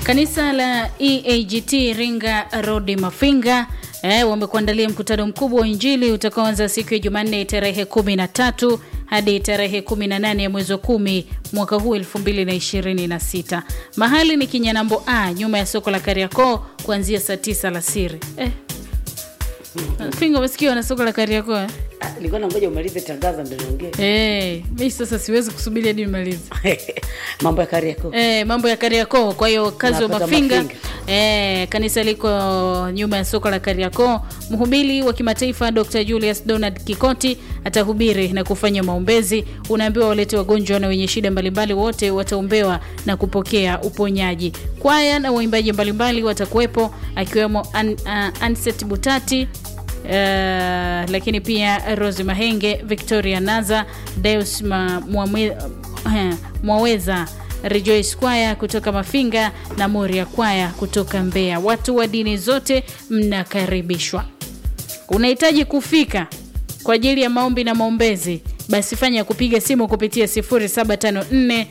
Kanisa la EAGT Iringa Road Mafinga eh, wamekuandalia mkutano mkubwa wa Injili utakaoanza siku ya Jumanne tarehe 13 hadi tarehe 18 ya mwezi wa kumi mwaka huu 2026. Mahali ni Kinyanambo A nyuma ya soko la Kariakoo kuanzia saa 9 alasiri. Eh. Finga umesikia na soko la Kariakoo? eh? Ah, nilikuwa nangoja umalize tangazo ndio niongee Eh, mimi sasa siwezi kusubiri hadi nimalize. mambo ya Kariakoo. Eh, mambo ya Kariakoo. Kwa hiyo kazi wa Unapata Mafinga, Mafinga. Eh, kanisa liko nyuma ya soko la Kariakoo. Mhubiri wa kimataifa Dr. Julius Donald Kikoti atahubiri na kufanya maombezi. Unaambiwa walete wagonjwa na wenye shida mbalimbali, wote wataombewa na kupokea uponyaji. Kwaya na waimbaji mbalimbali watakuwepo akiwemo An, uh, Anset Butati Uh, lakini pia Rose Mahenge, Victoria Naza, Deus Ma- Mwamwe- eh, Mwaweza, Rejoice Kwaya kutoka Mafinga na Moria Kwaya kutoka Mbeya. Watu wa dini zote mnakaribishwa. Unahitaji kufika kwa ajili ya maombi na maombezi, basi fanya kupiga simu kupitia 0754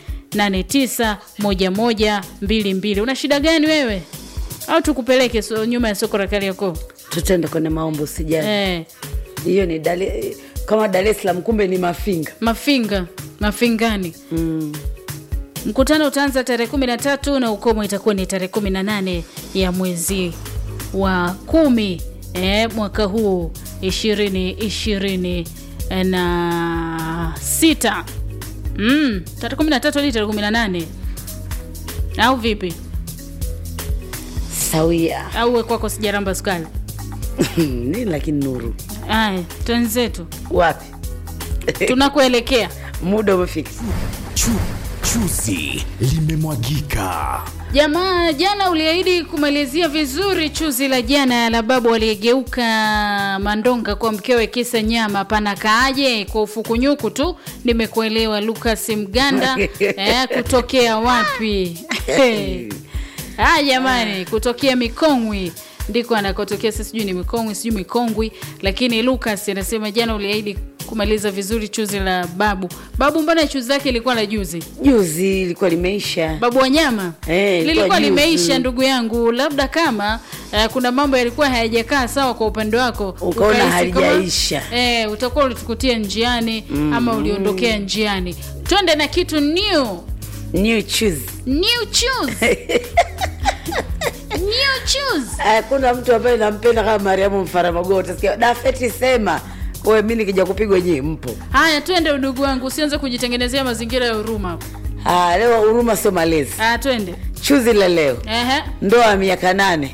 891122. Una shida gani wewe? Au tukupeleke so, nyuma ya soko la Kariakoo? Tutaenda kwenye maombo usijali. Eh, Hiyo ni Dale, kama Dar es Salaam kumbe ni Mafinga. Mafinga, Mafingani. Mm. Mkutano utaanza tarehe 13 na ukomo itakuwa ni tarehe 18 ya mwezi wa kumi eh, mwaka huu ishirini ishirini na sita. Mm, tarehe 13 hadi tarehe 18 au vipi? Sawia. Au we kwako sijaramba sukali? Nini lakini nuru. Aya, twenzetu Wapi? tunakuelekea. Muda umefika. Chu, chuzi limemwagika. Jamaa, jana uliahidi kumalizia vizuri chuzi la jana la babu aliyegeuka mandonga kwa mkewe kisa nyama. Pana kaaje kwa ufukunyuku tu? Nimekuelewa Lucas Mganda eh, kutokea wapi? Ah, jamani, kutokea Mikongwi ndiko anakotokea. Sasa sijui ni Mikongwi, sijui Mikongwi, lakini Lucas anasema jana uliahidi kumaliza vizuri chuzi la babu. Babu, mbona chuzi zake ilikuwa la juzi? Juzi ilikuwa limeisha. babu wa nyama Eh, ilikuwa lilikuwa juzi. limeisha ndugu yangu labda kama uh, kuna mambo yalikuwa hayajakaa sawa kwa upande wako Ukaona ukahisi kama, halijaisha. eh, utakuwa ulitukutia njiani ama uliondokea njiani twende na kitu new New choose. new choose new choose Hakuna mtu ambaye nampenda kama Mariamu Mfaramagogo. Utasikia Dafeti sema wewe, mimi nikija kupigwa nyie mpo. haya twende udugu wangu usianze kujitengenezea mazingira ya huruma hapo. Ah, leo huruma sio malezi. haya twende Chuzi la leo, Ehe. ndoa ya miaka nane.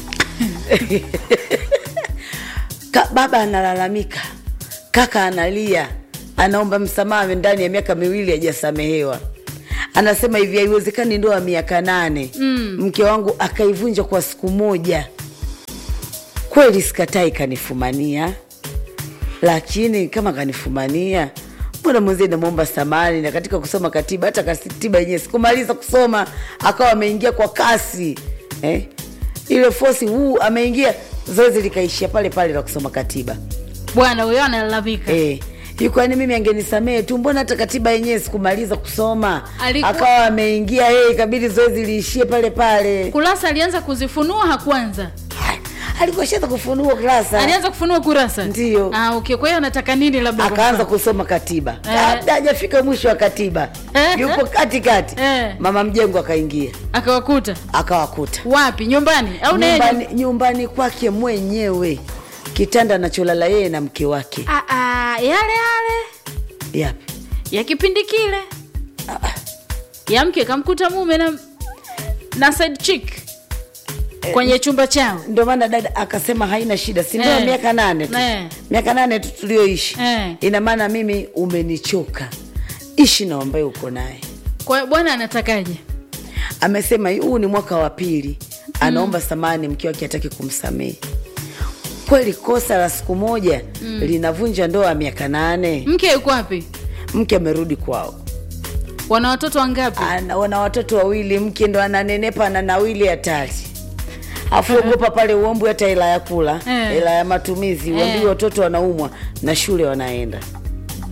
Ka, baba analalamika, kaka analia, anaomba msamaha ndani ya miaka miwili hajasamehewa. Anasema hivi, haiwezekani ndoa ya miaka nane mm. mke wangu akaivunja kwa siku moja. Kweli sikatai, kanifumania, lakini kama kanifumania mbona mwenzie namwomba samani na katika kusoma katiba hata katiba yenyewe sikumaliza kusoma akawa ameingia kwa kasi eh? ile fosi huu ameingia zoezi likaishia pale pale la kusoma katiba bwana huyo analalamika eh. kwani mimi angenisamehe tu mbona hata katiba yenyewe sikumaliza kusoma Alikuwa- akawa ameingia yeye ikabidi zoezi liishie pale pale kurasa alianza kuzifunua hakuanza alikuwa shaza kufunua kurasa alianza kufunua kurasa Ndiyo. ah, okay. kwa hiyo anataka nini labda kwa akaanza mfano? kusoma katiba Eh. labda hajafika mwisho wa katiba Eh. yupo katikati Eh. mama mjengo akaingia akawakuta akawakuta wapi nyumbani au naye nyumbani, nyumbani kwake mwenyewe kitanda anacholala yeye na mke wake Ah, ah, yale yale yapi ya kipindi kile ya mke kamkuta mume na na side chick kwenye chumba chao ndio maana dada akasema haina shida si ndio Eh. miaka nane tu Eh. miaka nane tu tulioishi Eh. ina maana mimi umenichoka ishi na ambaye uko naye kwa hiyo bwana anatakaje amesema huu ni mwaka wa pili anaomba samani mke wake hataki kumsamehe kweli kosa la siku moja linavunja ndoa ya miaka nane mke yuko wapi mke amerudi kwao wana watoto wangapi ana, wana watoto wawili mke ndo ananenepa na nawili hatari afu ogopa pale uombwe hata hela ya kula Eh. hela ya matumizi uambiwe Eh. watoto wanaumwa na shule wanaenda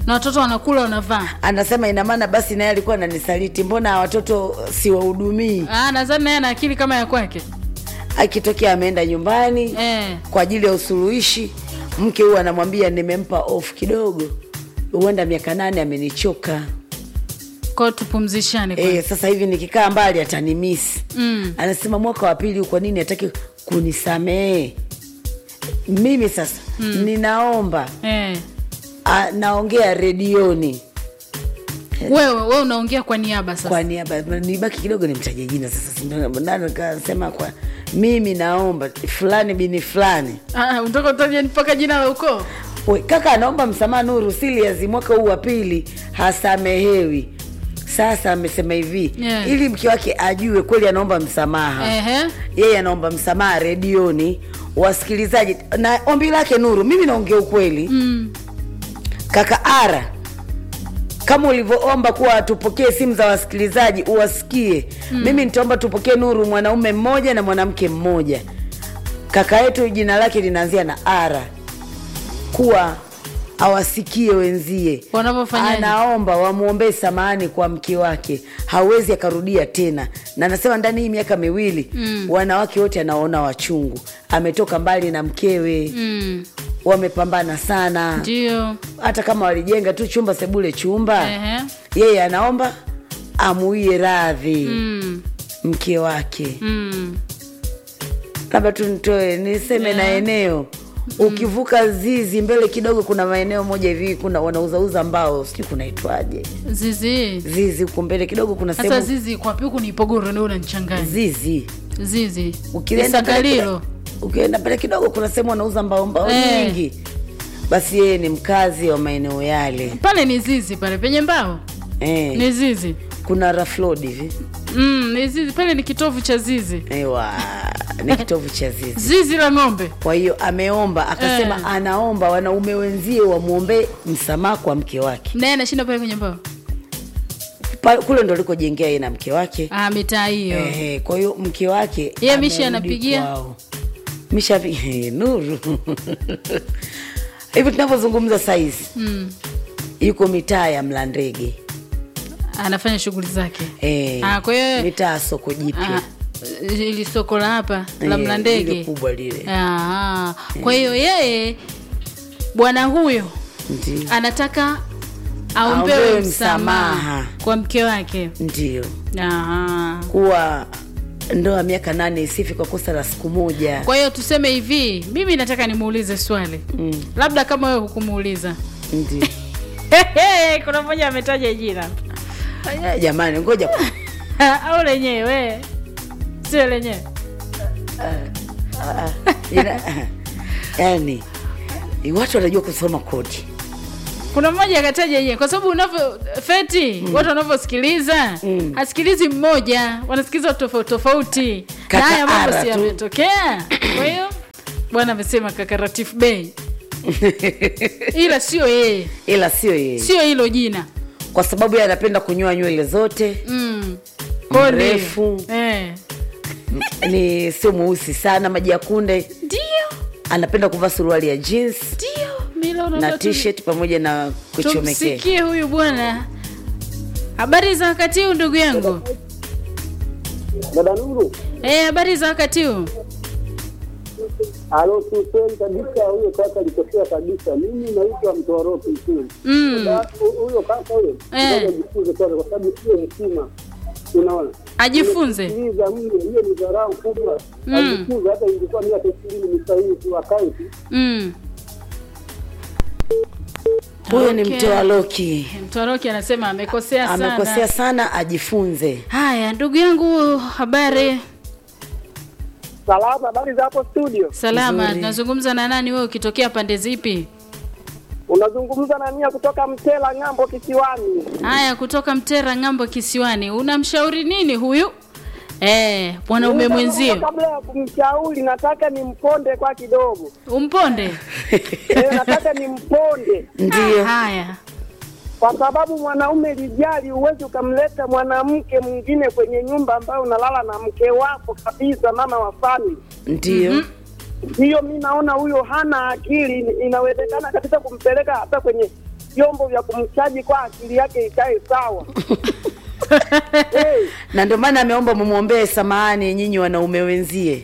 na watoto wanakula wanavaa anasema ina maana basi naye alikuwa ananisaliti mbona watoto siwahudumii Ah, nadhani naye ana akili kama ya kwake akitokea ameenda nyumbani eh. kwa ajili ya usuluhishi mke huyu anamwambia nimempa off kidogo huenda miaka nane amenichoka kwao tupumzishane kwanza. e, sasa hivi nikikaa mbali atanimisi Mm. anasema mwaka wa pili kwa nini hataki kunisamehe mimi sasa mm. ninaomba Eh. a, naongea redioni wewe wewe unaongea kwa niaba sasa kwa niaba nibaki kidogo nimtaje jina sasa nani kasema kwa mimi naomba fulani bini fulani Ah, unataka utaje mpaka jina la ukoo We, kaka anaomba msamaha Nuru Silias mwaka huu wa pili hasamehewi. Sasa amesema hivi Yeah. ili mke wake ajue kweli anaomba msamaha Ehe. yeye anaomba msamaha redioni, wasikilizaji na ombi lake Nuru, mimi naongea ukweli Mm. kaka Ara, kama ulivyoomba kuwa tupokee simu za wasikilizaji uwasikie, mimi nitaomba tupokee Nuru, mwanaume mmoja na mwanamke mmoja. Kaka yetu jina lake linaanzia na Ara, kuwa awasikie wenzie Wanavyofanyaje? anaomba wamwombee samahani kwa mke wake, hawezi akarudia tena, na anasema ndani hii miaka miwili mm. wanawake wote anaona wachungu, ametoka mbali na mkewe Mm. wamepambana sana ndio hata kama walijenga tu chumba sebule chumba Ehe. yeye anaomba amuie radhi Mm. mke wake Mm. labda tu nitoe niseme na eneo ukivuka zizi mbele kidogo kuna maeneo moja hivi kuna wanauzauza mbao sijui kunaitwaje zizi zizi huko mbele kidogo kuna sasa sehemu zizi kwa wapi huku ni ipogoro ndio unanichanganya zizi zizi ukienda pale isagalilo kuna- ukienda pale kidogo kuna sehemu wanauza mbao mbao Eh. nyingi basi yeye ni mkazi wa maeneo yale pale ni zizi pale penye mbao eh, ni zizi kuna raflod hivi mm, ni zizi pale ni kitovu cha zizi Ewa, ni kitovu cha zizi. zizi la ng'ombe Kwa hiyo ameomba akasema, Eh. anaomba wanaume wenzie wamwombee msamaha kwa mke wake. naye anashinda pale kwenye mbao Pa, kule ndo alikojengea yeye na mke wake. ah, mitaa hiyo Ehe, kwa hiyo mke wake Yeye Mishi amerudi anapigia? kwao. Mishi api- Nuru hivi tunavyozungumza saizi mm. yuko mitaa ya Mlandege anafanya shughuli zake eh, Ah, kwa hiyo- mitaa ya soko jipya ah, ili soko la hapa la Eh, lile mlandege kubwa lile Ah, kwa hiyo yeye bwana huyo ndio anataka Aombewe aombewe msamaha. msamaha kwa mke wake ndio Aha. kuwa ndoa miaka nane isifi kwa kosa la siku moja kwa hiyo tuseme hivi mimi nataka nimuulize swali Mm, labda kama wewe hukumuuliza ndio kuna mmoja ametaja jina Aya, jamani ngoja kwa- au lenyewe sio lenyewe Ila- yani watu wanajua kusoma kodi kuna mmoja akataja yenyewe kwa sababu unavyo feti watu wanavyosikiliza Mm. hasikilizi mmoja wanasikiliza watu tofauti tofauti na Kaka haya mambo Ara si tu. yametokea kwa hiyo bwana amesema kaka Ratif Bey ila sio yeye ila sio yeye sio hilo jina kwa sababu yeye anapenda kunyoa nywele zote mm. Kwa hiyo ndio. Mrefu. eh. ni sio mweusi sana maji ya kunde ndio anapenda kuvaa suruali ya jeans ndio Mimi naona na watu- t-shirt pamoja na kuchomekea tumsikie huyu bwana habari za wakati huu ndugu yangu Dada Nuru, eh, habari za wakati huu alo, kiukweli kabisa huyo kaka alikosea kabisa. Mimi naitwa Mtoroki Msuri. mm. Sasa, hu- Huyo kaka huyo Eh. ngoja ajifunze kwanza, kwa sababu sio heshima, unaona ajifunze sikiliza mno, hiyo ni dharau kubwa. Mm. Ajifunze, hata ingekuwa miaka ishirini ni sahihi tu, akae tu. mm. huyo ni Okay. mtoa loki mtoroki anasema amekosea sana amekosea sana ajifunze haya ndugu yangu habari Salama, habari za hapo studio? salama Nzuri. nazungumza na nani wewe ukitokea pande zipi Unazungumza na nia kutoka Mtela ng'ambo kisiwani. haya kutoka mtera ng'ambo kisiwani unamshauri nini huyu eh, mwanaume Mimi mwenzio Kabla ya kumshauri, nataka nimponde kwa kidogo umponde Eh, nataka nimponde ndio haya kwa sababu mwanaume lijali, huwezi ukamleta mwanamke mwingine kwenye nyumba ambayo unalala na mke wako kabisa, mama wa family. ndio Hiyo mi naona huyo hana akili. Inawezekana kabisa kumpeleka hata kwenye vyombo vya kumchaji kwa akili yake ikae sawa. hey, na ndio maana ameomba mumwombee samahani nyinyi wanaume wenzie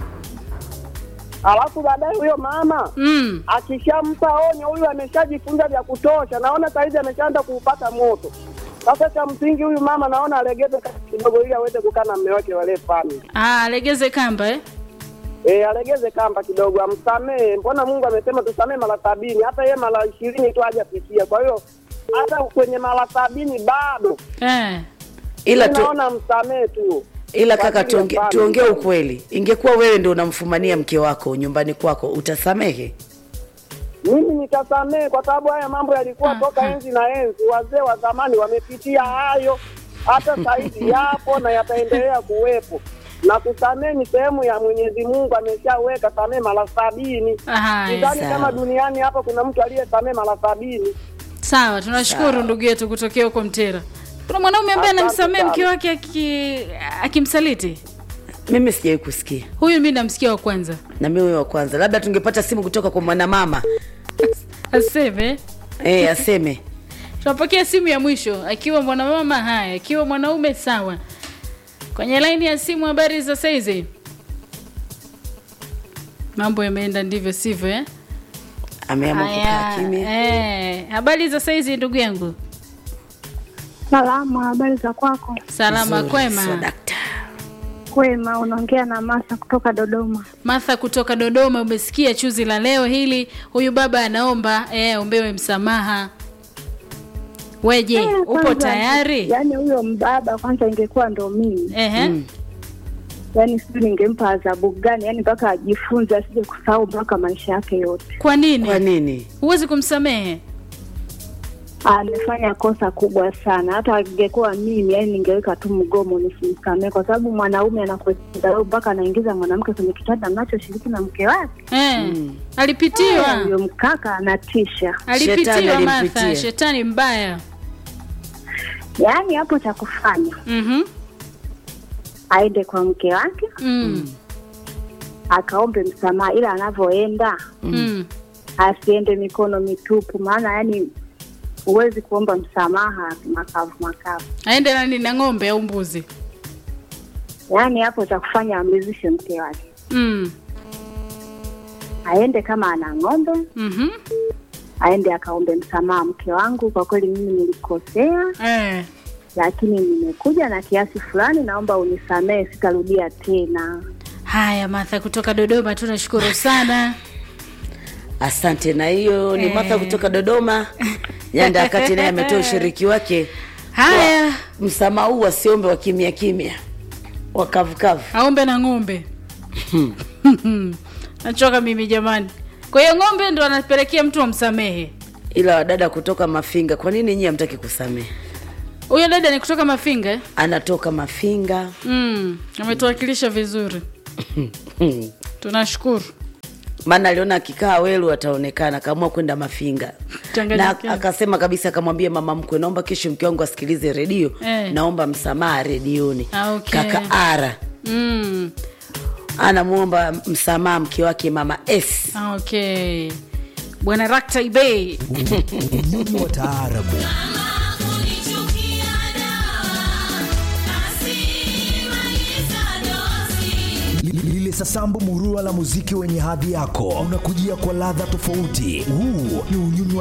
alafu baadaye huyo mama mm. akishampa onyo, huyu ameshajifunza vya kutosha, naona saizi ameshaanza kuupata moto. Sasa cha msingi huyu mama naona alegeze kamba kidogo, ili aweze kukaa na mme wake wale family. ah, alegeze kamba eh? E, alegeze kamba kidogo, amsamehe. Mbona Mungu amesema tusamehe mara sabini, hata yeye mara ishirini tu hajafikia. Kwa hiyo hata kwenye mara sabini bado Eh. ila tu, naona msamehe tu. ila Kwa kaka ajili ya tuonge, family. tuongee ukweli ingekuwa wewe ndio unamfumania mke wako nyumbani kwako utasamehe Mimi nitasamehe kwa sababu haya mambo yalikuwa Aha. toka enzi na enzi. Wazee wa zamani wamepitia hayo, hata sahizi yapo na yataendelea kuwepo. Na kusamehe ni sehemu ya Mwenyezi Mungu, ameshaweka samehe mara sabini. Haya, Sidhani sawa. kama duniani hapa kuna mtu aliyesamehe mara sabini. sawa tunashukuru ndugu yetu kutokea huko mtera kuna mwanaume ambaye Asante anamsamehe sana. mke wake aki- akimsaliti mimi sijawai kusikia huyu mi namsikia wa kwanza na mimi wa kwanza labda tungepata simu kutoka kwa mwanamama aseme e, aseme tunapokea simu ya mwisho akiwa mwanamama haya akiwa mwanaume sawa kwenye laini ya simu habari za saizi mambo yameenda ndivyo sivyo eh? ameamua kukaa Haya, kimya eh, habari za saizi ndugu yangu Salama, habari za kwako? salama Nzuri, kwema so dakta. Kwema, unaongea na Masa kutoka Dodoma. Martha kutoka Dodoma, umesikia chuzi la leo hili. Huyu baba anaomba eh, ombewe msamaha. Weje, Eh, upo kwanza, tayari? Yaani huyo mbaba kwanza ingekuwa ndo mimi, Ehe. yaani sijui ningempa adhabu gani, yaani mpaka ajifunze asije kusahau mpaka maisha yake yote. Kwa kwa nini nini huwezi kumsamehe? Amefanya kosa kubwa sana, hata angekuwa mimi, yaani ningeweka tu mgomo nisimsamee, kwa sababu mwanaume anakudharau mpaka anaingiza mwanamke kwenye kitanda mnachoshiriki na mke wake. Eh, alipitiwa Huyo mkaka anatisha. alipitiwa Shetani Martha, alimpitia. shetani mbaya. Yaani hapo cha kufanya Mhm. aende kwa mke wake Mm. akaombe msamaha, ila anavyoenda Mm. asiende mikono mitupu, maana yani huwezi kuomba msamaha makavu makavu. Aende nani na ng'ombe au mbuzi? Yaani hapo cha kufanya amridhishe mke wake, Mm. aende kama ana ng'ombe, Mhm. aende akaombe msamaha, mke wangu, kwa kweli mimi nilikosea, Eh. lakini nimekuja na kiasi fulani, naomba unisamehe, sitarudia tena. Haya, Martha kutoka Dodoma, tunashukuru sana. asante na hiyo ni Eh. martha kutoka dodoma janda wakati naye ametoa ushiriki wake Haya, msamaha huu wasiombe wa kimya kimya wakavukavu aombe na ng'ombe. Nachoka mimi jamani. Kwa hiyo ng'ombe ndo anapelekea mtu amsamehe. ila wadada kutoka mafinga kwa nini nyie hamtaki kusamehe Huyo dada ni kutoka Mafinga eh? anatoka mafinga Mm, ametuwakilisha vizuri. Tunashukuru. maana aliona akikaa welu ataonekana akaamua kwenda mafinga na Tanganyika. akasema kabisa akamwambia mama mkwe naomba kesho mke wangu asikilize redio Eh. naomba msamaha redioni Ah, okay. kaka ara Mm, anamwomba msamaha mke wake mama s okay. Bwana Rakta Ibei. Unyonyi wa taarabu Li- lile sasambu murua la muziki wenye hadhi yako unakujia kwa ladha tofauti huu ni unyonyi wa